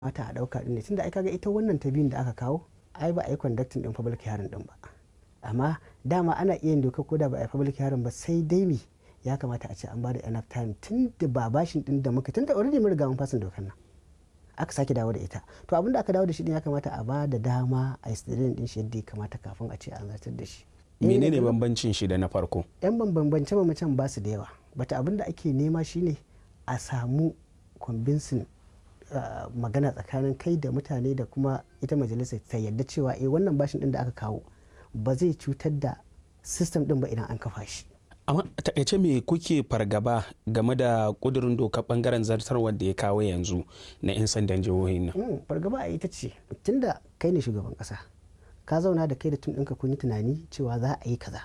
mata a ɗauka ɗin ne tunda ai kaga ita wannan ta biyun da aka kawo ai ba a yi conducting ɗin public hearing ɗin ba amma dama ana iya yin doka ko da ba a yi public hearing ba sai dai me ya kamata a ce an bada enough time tun da ba bashin ɗin da muka tun da already mun riga mun fasin dokar nan aka sake dawo da ita to abinda aka dawo da shi din ya kamata a ba da dama a yi din shi yadda ya kamata kafin a ce an zartar da shi menene bambancin shi da na farko yan bambance bambancen ba su da yawa bata abinda ake nema shine a samu convincing magana tsakanin kai da mutane da kuma ita majalisar ta yadda cewa eh wannan bashin din da aka kawo ba zai cutar da system din ba idan an kafa shi amma takaice me kuke fargaba game da kudurin dokar bangaren zartarwar da ya kawo yanzu na 'yan sandan jihohin nan fargaba a ita ce tunda kai ne shugaban kasa ka zauna da kai da tun ɗinka kun yi tunani cewa za a yi kaza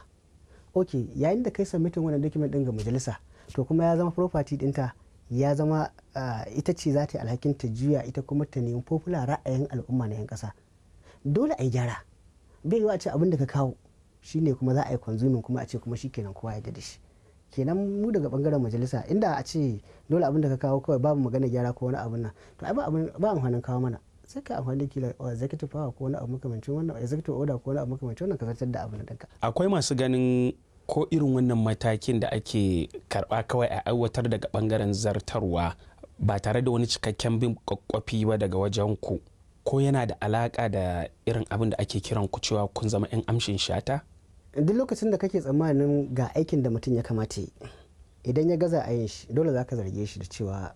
ok yayin da kai submitin wannan document ɗin ga majalisa to kuma ya zama property ɗinta ya zama ita ce za ta yi alhakin ta juya ita kuma ta nemi popular ra'ayin al'umma na 'yan kasa dole a yi gyara bai yiwa a ce abin da ka kawo shine kuma za a yi consuming kuma a ce kuma shi kenan kowa ya da shi kenan mu daga bangaren majalisa inda a ce dole abin da ka kawo kawai babu magana gyara ko wani abin nan to ai ba amfanin kawo mana sai ka amfani da kila executive power ko wani abu makamancin wannan executive order ko wani abu makamancin wannan ka zartar da abin da akwai masu ganin ko irin wannan matakin da ake karba kawai a aiwatar daga bangaren zartarwa ba tare da wani cikakken bin kwakwafi ba daga wajen ku ko yana da alaka da irin abin da ake kiran ku cewa kun zama 'yan amshin shata duk lokacin da kake tsammanin ga aikin da mutum ya kamata yi idan ya gaza a yin shi dole za ka zarge shi da cewa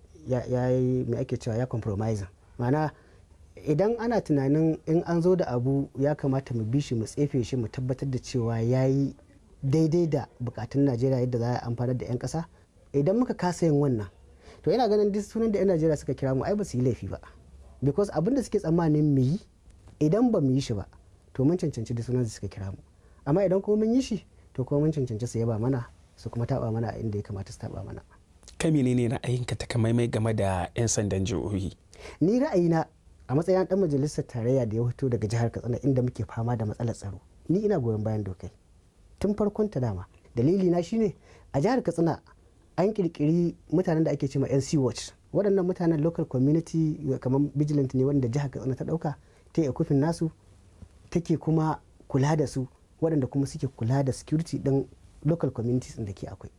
ya yi mai ake cewa ya compromising ma'ana idan ana tunanin in an zo da abu ya kamata mu bi shi mu tsefe shi mu tabbatar da cewa ya yi daidai da bukatun najeriya yadda za a amfanar da 'yan kasa idan muka kasa yin wannan to yana ganin duk sunan da 'yan najeriya suka kira mu ai ba su yi laifi ba because abin da suke tsammanin mu yi idan ba mu yi shi ba to mun cancanci duk sunan da suka kira mu amma idan kuma mun yi shi to kuma mun cancanci su yaba mana su kuma taba mana a inda ya kamata su taba mana kai menene ra'ayinka ta kamaimai game da 'yan sandan jihohi ni ra'ayina a matsayin dan majalisar tarayya da ya fito daga jihar katsina inda muke fama da matsalar tsaro ni ina goyon bayan dokai tun farkon ta dama dalili na shine a jihar katsina an kirkiri mutanen da ake cewa nc watch waɗannan mutanen local community kamar vigilant ne wanda jihar katsina ta ɗauka ta yi kufin nasu take kuma kula da su waɗanda kuma suke kula da security ɗin local communities da ke akwai